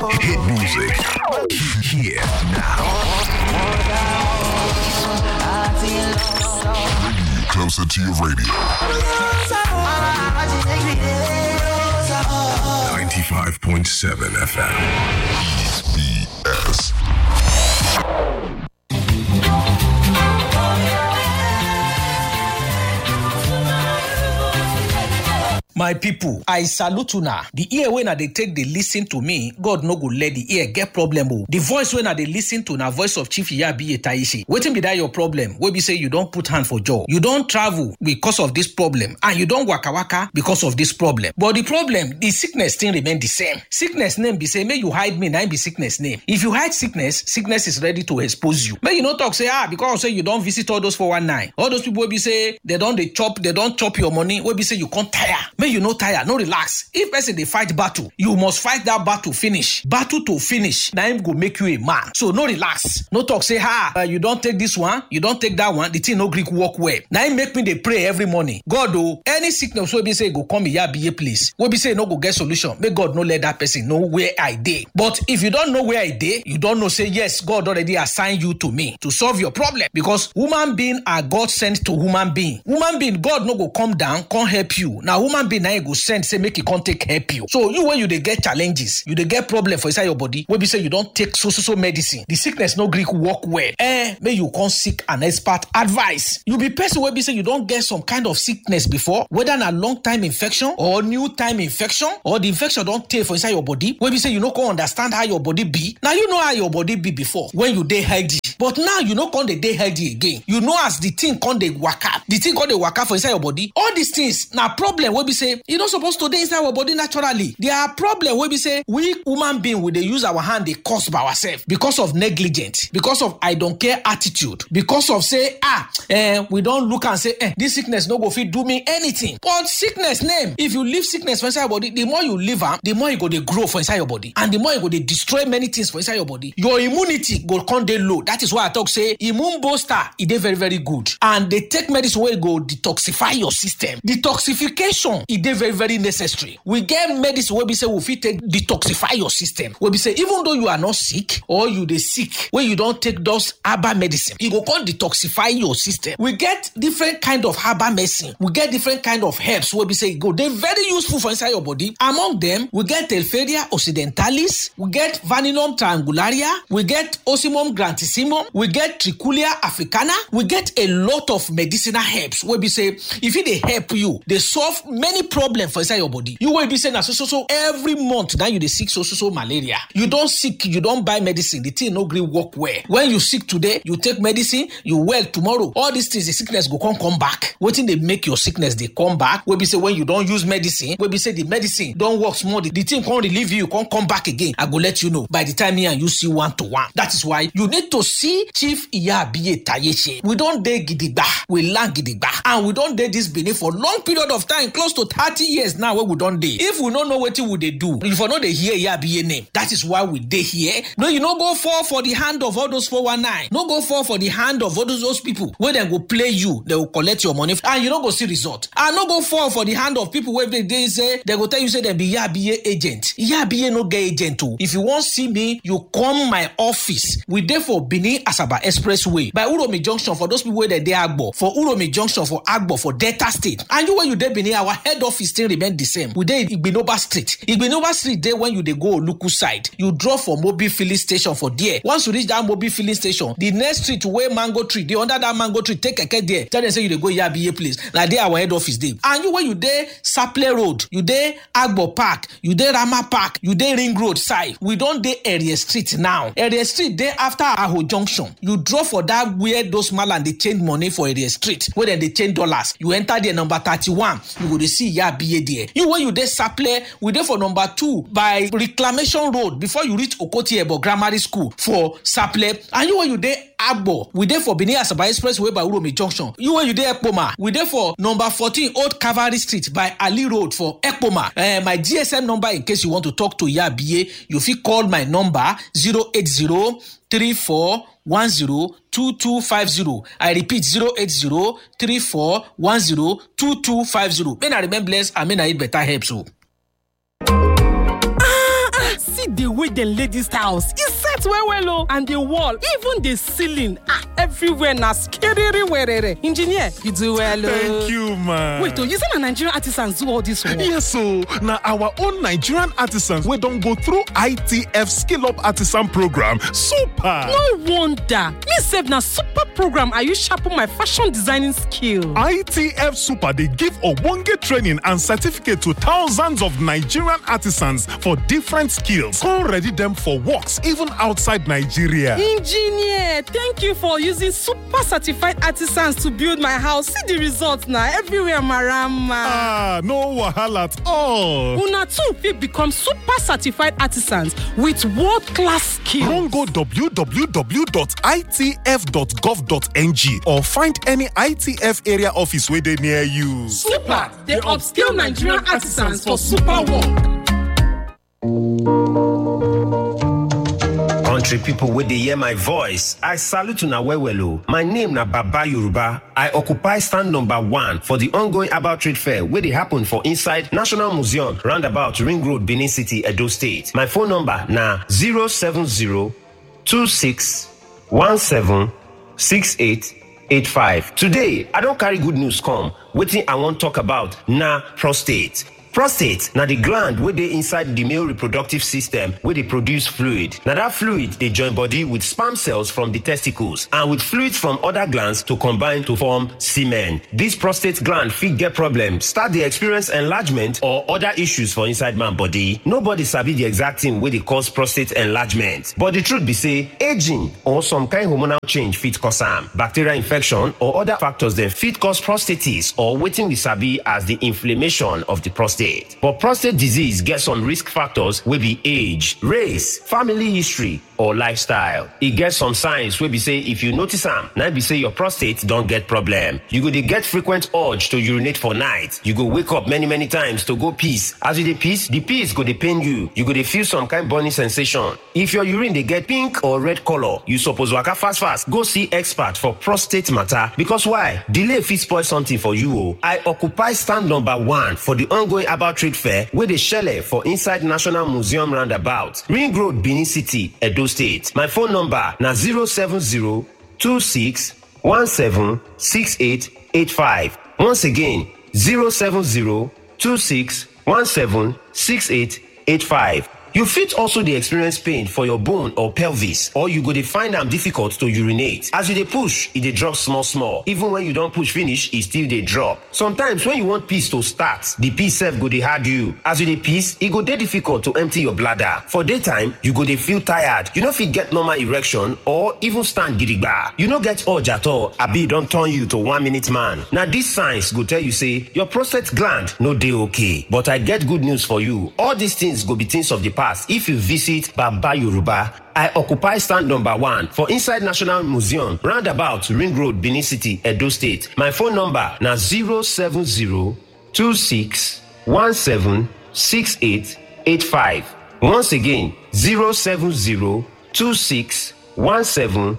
Hit music. Here now. Bringing you closer to your radio. 95.7 FM. BS. my pipo i salute una di ear wey na dey take dey lis ten to me god no go let di ear get problem o di voice wey na dey lis ten to na voice of chief iyabiye taishe wetin be dat your problem wey be say you don put hand for jaw you don travel because of dis problem and you don waka waka because of dis problem but di problem di sickness still remain di same sickness name be say make you hide me na im be sickness name if you hide sickness sickness is ready to expose you make you no talk say ah because say you don visit all those 419 all those people wey be say dem don dey chop dem don chop your money wey be say you come tire make you no tire no relax if person dey fight battle you must fight that battle finish battle to finish na im go make you a man so no relax no talk say ah uh, you don take this one you don take that one the thing no gree work well na im make me dey pray every morning god o any sickness wey be say e go come iyabiye place wey be say e no go get solution make god no let that person know where i dey but if you don know where i dey you don know say yes god already assign you to me to solve your problem because human being are god sent to human being human being god no go come down come help you na human being na im go send say make e come take help you so you wey you dey get challenges you dey get problem for inside your body wey be say you don take so so so medicine the sickness no gree work well eh make you come seek an expert advice you be person wey be say you don get some kind of sickness before whether na long time infection or new time infection or the infection don tey for inside your body wey be say you no come understand how your body be na you know how your body be before when you dey healthy but now you no come dey dey healthy again you know as the thing come dey waka the thing come dey waka for inside your body all these things na problem wey be say e no suppose to dey inside our body naturally there are problem wey be say we human being we dey use our hand dey cause by ourselves because of negligence because of i don care attitude because of say ah eh, we don look am say eh, this sickness no go fit do me anything but sickness name if you leave sickness for inside your body the more you leave am the more e go dey grow for inside your body and the more e go dey destroy many things for inside your body your immunity go come dey low that is why i talk say immune booster e dey very very good and dey take medicine wey go detoxify your system detoxification e dey very very necessary we get medicine wey be say we fit take detoxify your system wey be say even though you are not sick or you dey sick wey you don take those herbal medicine e go come detoxify your system we get different kind of herbal medicine we get different kind of herbs wey be say e go dey very useful for inside your body among them we get telferia occidentalis we get vanillum triangularia we get osimum grantissimum we get trichulia africana we get a lot of medicinal herbs wey be say e fit dey help you dey solve many problems for inside your body you wey be say na so so so every month na you dey sick so so so malaria you don sick you don buy medicine the thing no gree work well when you sick today you take medicine you well tomorrow all these things the sickness go come come back wetin dey make your sickness dey come back wey be say when you don use medicine wey be say the medicine don work small the, the thing come relieve you come come back again i go let you know by the time me and you see one to one that is why you need to see chief iyabiye tayeche we don dey gidigba we land gidigba and we don dey this benin for long period of time close to thirty years now wey we don dey if we no know wetin we dey do you for no dey hear iyabiye name that is why we dey here no you no go fall for the hand of all those 419 no go fall for the hand of all those, those people wey dem go play you dem go collect your money and you no go see result and no go fall for the hand of people wey dey dey say dem go tell you say dem be iyabiye agent iyabiye no get agent o if you wan see me you come my office we dey for benin asaba expressway by uromi junction for those people wey dey dey agbo for uromi junction for agbo for delta state and you wey you dey benin our head office still remain the same we dey igbinoba street igbinoba street dey when you dey go oluku side you drop for mobil filling station for there once you reach that mobil filling station the next street wey mango tree dey under that mango tree take keke there tell dem say you dey go yabiye place na there our head office dey and you wey you dey saple road you dey agbo park you dey rama park you dey ring road side we don dey area street now area street dey after aho junction you drop for that where those malam dey change money for area street wey dem dey change dollars you enter there number thirty-one you go dey see yabiye there you wey you dey saple we dey for number two by reclamation road before you reach okoti ebo grammar school for saple and you wey you dey agbo we dey for benin asaba expressway by uromi junction you wey you dey ekpoma we dey for number fourteen old cavalry street by ali road for ekpoma uh, my gsm number in case you want to talk to yabiye you fit call my number zero eight zero three four one zero two two five zero i repeat zero eight zero three four one zero two two five zero may na remain blessed and may na eat better herbs o. see the way dem lay dis house e set well well o and the wall even the ceiling ah everywhere na skiriri werere engineer you do well o. Thank you, man. wait o you say na nigerian artisans do all dis work. Yes, so now our own Nigerian artisans we don't go through ITF Skill Up Artisan Program. Super! no wonder me sef na super program i use sharpen my fashion designing skill. ITF Super they give Obonge training and certificate to thousands of Nigerian artisans for different skills. Come ready them for works even outside Nigeria. engineer thank you for using super certified artisans to build my house see the result na everywhere marama. Ah, no wahala at all. una too fit become super certified artisans with world class skill. Run go www.itf.gov.ng or find any ITF area office where they near you. super dey upskill nigerian artisans for super work. Country people wey dey hear my voice, I salute una well well o. My name na Baba Yoruba. I occupy stand number one for the ongoing About Trade Fair wey dey happen for inside National Museum roundabout Ring Road, Benin City, Edo State. My phone number na 070 26 17 68 85. Today, I don carry good news come. Wetin I wan talk about na prostate. Prostate na the gland wey dey inside the male reproductive system wey dey produce fluid. Na that fluid dey join body with sperm cells from the testicles and with fluids from other glands to combine to form semen. This prostate gland fit get problem, start dey experience enlargement or other issues for inside man body. Nobody sabi the exact thing wey dey cause prostate enlargement, but the truth be say aging or some kind hormonal change fit cause am. Bacterial infection or other factors dem fit cause prostatitis or wetin we sabi as the inflammation of the prostate. But prostate disease get some risk factors wey be age, race, family history or lifestyle. E get some signs wey be say if you notice am, na im be say your prostate don get problem. You go dey get frequent urge to urinate for night. You go wake up many many times to go piss. As you dey piss, the piss go dey pain you. You go dey feel some kind burning sensation. If your urine dey get pink or red color, you suppose waka fast fast go see expert for prostate matter because why? Delay fit spoil something for you o. I occupy stand number one for the ongoing about trade fair wey dey shele for inside National Museum roundabout, Ring Road, Benin City, Edo State. My phone number na 070 26 17 68 85. Once again, 070 26 17 68 85. You fit also dey experience pain for your bone or pelvis or you go dey find am difficult to urinate. As you dey push, e dey drop small small. Even when you don push finish, e still dey drop. Sometimes when you want piss to start, the piss sef go dey hard you. As you dey piss, e go dey difficult to empty your bladder. For daytime, you go dey feel tired. You no fit get normal erection or even stand gidigba. You no get urge at all, abi e don turn you to one minute man. Na these signs go tell you say your prostate gland no dey okay. But I get good news for you. All these things go be things of the past if you visit Baba Yoruba. I occupy stand number one for inside National Museum, roundabout Ring Road, Benin City, Edo State. My phone number na 070 26 17 68 85. Once again, 070 26 17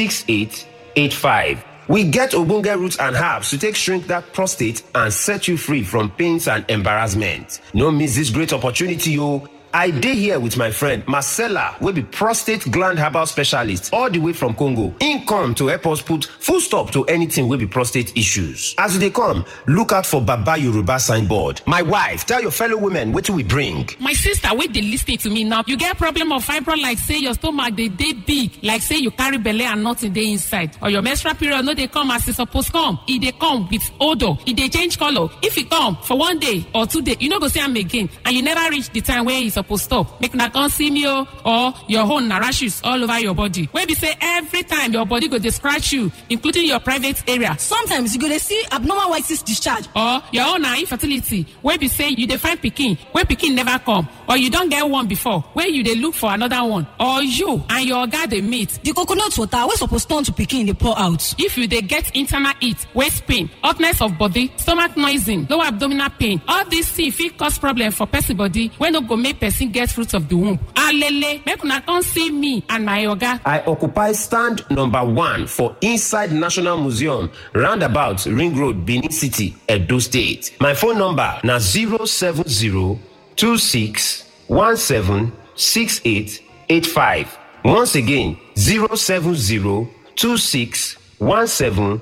68 85. We get ogbonge roots and herbs to take shrink that prostate and set you free from pains and embarrassment. No miss this great opportunity, o. I dey here with my friend Marcella wey be prostate gland herbal specialist all the way from Congo. Im come to help us put full stop to anything wey be prostate issues. As you dey come, look out for Baba Yoruba signboard. My wife, tell your fellow women wetin we bring. my sister wey dey lis ten to me now you get problem of fibroid like say your stomach dey dey big like say you carry belle and nothing dey inside or your menstrual period no dey come as e suppose come e dey come with odour e dey change colour if e come for one day or two days you no go see am again and you never reach the time wey e suppose stop make una come see me o or your own na rashes all over your body wey be say every time your body go dey scratch you including your private area sometimes you go dey see abnormal white cyst discharge or your own na infertility wey be say you dey find pikin wey pikin never come or you don get one before wey you dey look for another one or you and your oga dey meet the coconut water wey suppose turn to pikin dey pour out if you dey get internal heat waist pain hotness of body stomach noising lower abdominal pain all these things fit cause problem for person body wey no go make person get fruit of the womb alele make una come see me and my oga I occupy stand number one for inside National Museum, roundabout Ring Road, Benin City, Edo State. My phone number na 070 26 17 6885. Once again, 070 26 17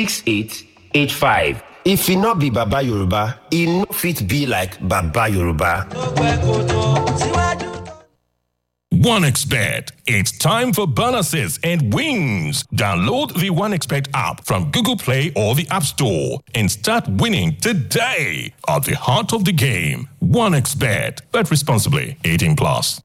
6885. If e no be Baba Yoruba, e no fit be like Baba Yoruba. OneXBet. It's time for bonuses and wins. Download the OneXBet app from Google Play or the App Store and start winning today. At the heart of the game, OneXBet. Bet responsibly. 18 plus.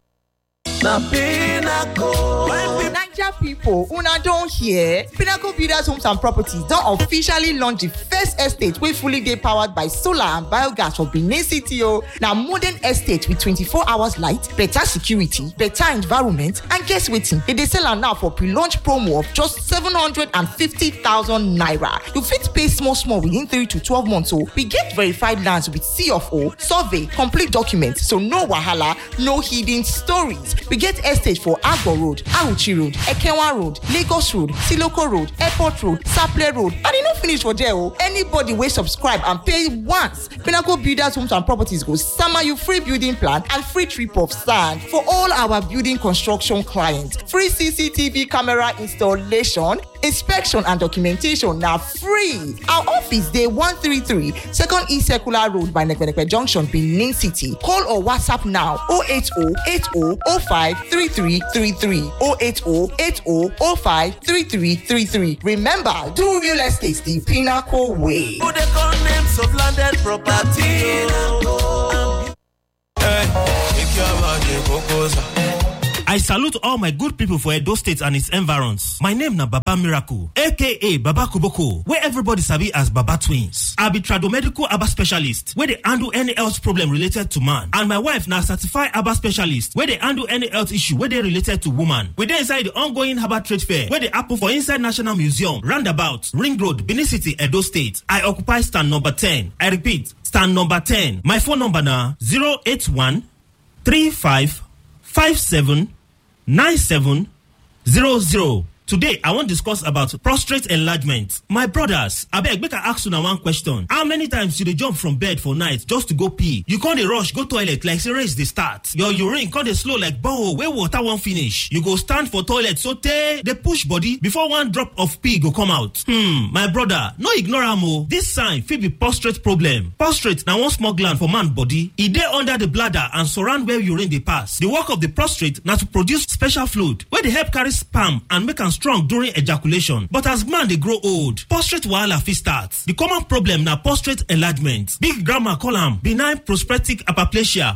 Naija pipo una don hear? Pinnacle Builders Homes and Properties don officially launch di first estate wey fully dey powered by solar and biogas for Benin City o. Na modern estate with 24 hours light, better security, better environment and guess wetin? Dem dey sell am now for pre-launch promo of just 750,000 naira. You fit pay small small within 3 to 12 months o. We get verified lands with C of O, survey, complete documents so no wahala, no hidden stories. We get estate for Agbo Road, Auchi Road, Ekenwa Road, Lagos Road, Siloko Road, Airport Road, Saple Road, and e no finish for there o. Anybody wey subscribe and pay once, Pinnacle Builders Homes and Properties go sama you free building plan and free trip of sand for all our building construction clients. Free CCTV camera installation, inspection and documentation na free. Our office dey 133 Second E Circular Road by Nekpenepe Junction, Benin City. Call or WhatsApp now 080 80 05 3333 080 80 05 3333. Remember, do real estate the pinnacle way. Who they call names of landed property? Hey, make your body go I salute all my good people for Edo State and its environs. My name na Baba Miracle, aka Baba Kuboko, where everybody sabi as Baba Twins. I be tradomedical Aba specialist, where they handle any health problem related to man. And my wife na certified Aba specialist, where they handle any health issue where they related to woman. We dey inside the ongoing Herbal Trade Fair, where they happen for inside National Museum, Roundabout, Ring Road, Benin City, Edo State. I occupy stand number 10. I repeat, stand number 10. My phone number na 081 35 57 9700. Today, I wan discuss about prostate enlargement. My brothers, abeg make I ask una one question. How many times you dey jump from bed for night just to go pee? You con dey rush go toilet like say race dey start. Your urine con dey slow like borehole wey water wan finish. You go stand for toilet sotey dey push body before one drop of pee go come out. Hmm, my brother, no ignore am o. This sign fit be prostate problem. Prostate na one small gland for man body. E dey under the bladder and surround where urine dey pass. The work of the prostate na to produce special fluid wey dey help carry sperm and make am strong during ejaculation but as man dey grow old prostate wahala fit start the common problem na prostate enlargement big grandma call am benign prostatic hyperplasia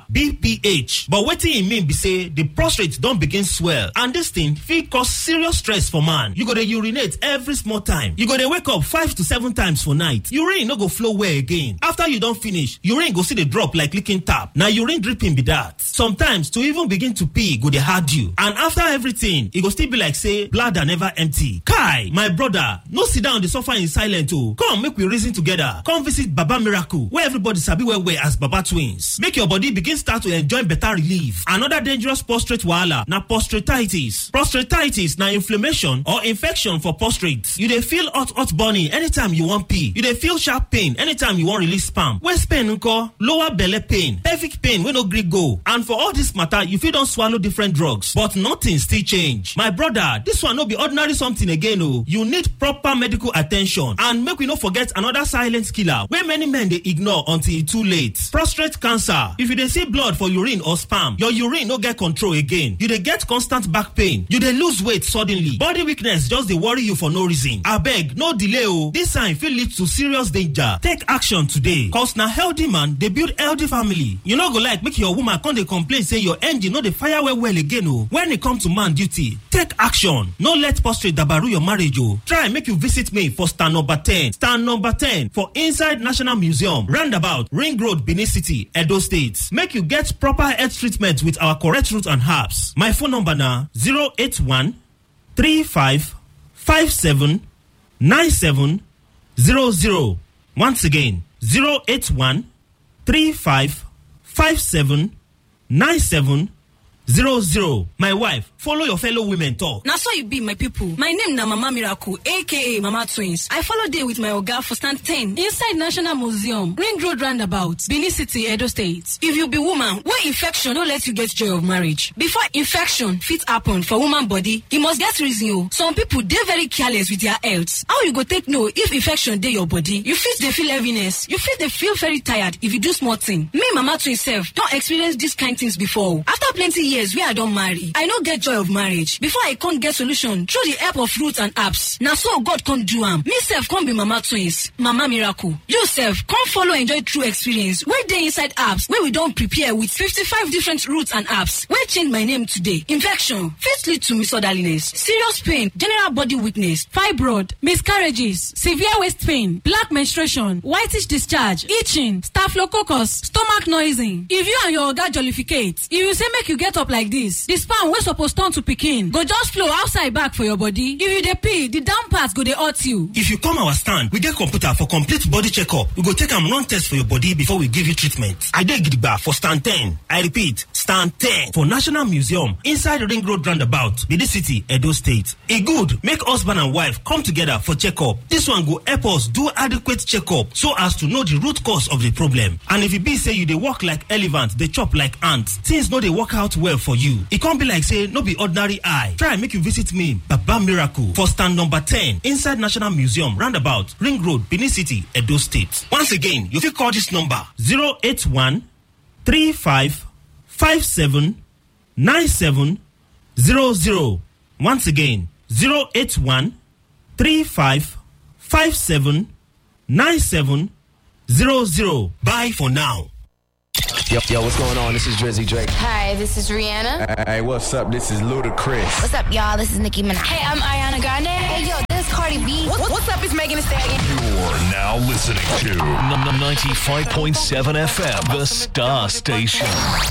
bph but wetin e mean be say the prostate don begin swell and dis thing fit cause serious stress for man you go dey urinate every small time you go dey wake up five to seven times for night urine no go flow well again after you don finish urine go still dey drop like leaking tap na urine dripping be that sometimes to even begin to pee go dey hard you and after everything e go still be like say bladder never empty kai my brother no sit down dey suffer in silence o come make we reason together come visit baba miracle wey everybody sabi well well as baba twins make your body begin start to enjoy better relief another dangerous prostate wahala na prostatitis prostatitis na inflammation or infection for prostate you dey feel hot hot burning anytime you wan pee you dey feel sharp pain anytime you wan release sperm waist pain nko lower belle pain pelvic pain wey no gree go and for all this matter you fit don swallow different drugs but nothing still change my brother this one no be ordinary something again o you need proper medical attention and make we no forget another silent killer wey many men dey ignore until e too late prostate cancer if you dey see blood for urine or sperm your urine no get control again you dey get constant back pain you dey lose weight suddenly body weakness just dey worry you for no reason abeg no delay o this sign fit lead to serious danger take action today cause na healthy man dey build healthy family you no go like make your woman come dey complain say your engine no dey fire well well again o when e come to man duty take action no let prostate dabaru your marriage o try make you visit me for stand number 10 stand number 10 for inside national museum roundabout ring road benin city edo state make you get proper health treatment with our correct root and herbs my phone number na 081 35 57 97 00 once again 081 35 57 97 zero zero. My wife, follow your fellow women talk. na so e be my pipo my name na mama miracle aka mama twins i follow dey with my oga for stand 10 inside national museum ring road roundabout benin city edo state if you be woman wey infection no let you get joy of marriage before infection fit happen for woman body e must get reason o some pipo dey very careless with their health how you go take know if infection dey your body you fit dey feel heaviness you fit dey feel very tired if you do small thing me mama twins sef don experience dis kind things before o after plenty years wey i don marry i no get joy of marriage before i come get solution through the help of roots and herbs na so god come do am me sef come be mama twins mama miracle you sef come follow enjoy true experience wey dey inside herbs wey we don prepare with fifty-five different roots and herbs wey change my name today infection fit lead to misorderliness serious pain general body weakness fibroid miscarriages severe waist pain black menstruation whitish discharge itching staphylococcus stomach noising if you and your oga jollificate if you say make you get up like this the sperm wey suppose turn to pikin go just flow outside back for your body if you dey pee the down part go dey hurt you. If you come our stand, we get computer for complete body checkup. We go take am run test for your body before we give you treatment. I dey gidigba for stand 10. I repeat, stand 10 for National Museum inside Ring Road Roundabout, Benin City, Edo State. E good make husband and wife come together for checkup. This one go help us do adequate checkup so as to know the root cause of the problem. And if e be say you dey work like elephant, dey chop like ant, things no dey work out well for you. E come be like say no be ordinary eye. Try make you visit me, Baba Miracle, for stand number 10 inside National Museum, roundabout, Ring Road, Benin City, Edo State. Once again, you fit call this number 081 35 57 97 00. Once again, 081 35 57 97 00. Bye for now. Yo, yo, what's going on? This is Drizzy Drake. Hi, this is Rihanna. Hey, what's up? This is Ludacris. What's up, y'all? This is Nicki Minaj. Hey, I'm Ariana Grande. Hey, yo, this is Cardi B. What- what's up? It's Megan Thee Stallion. You're now listening to 95.7 FM, the Star Station.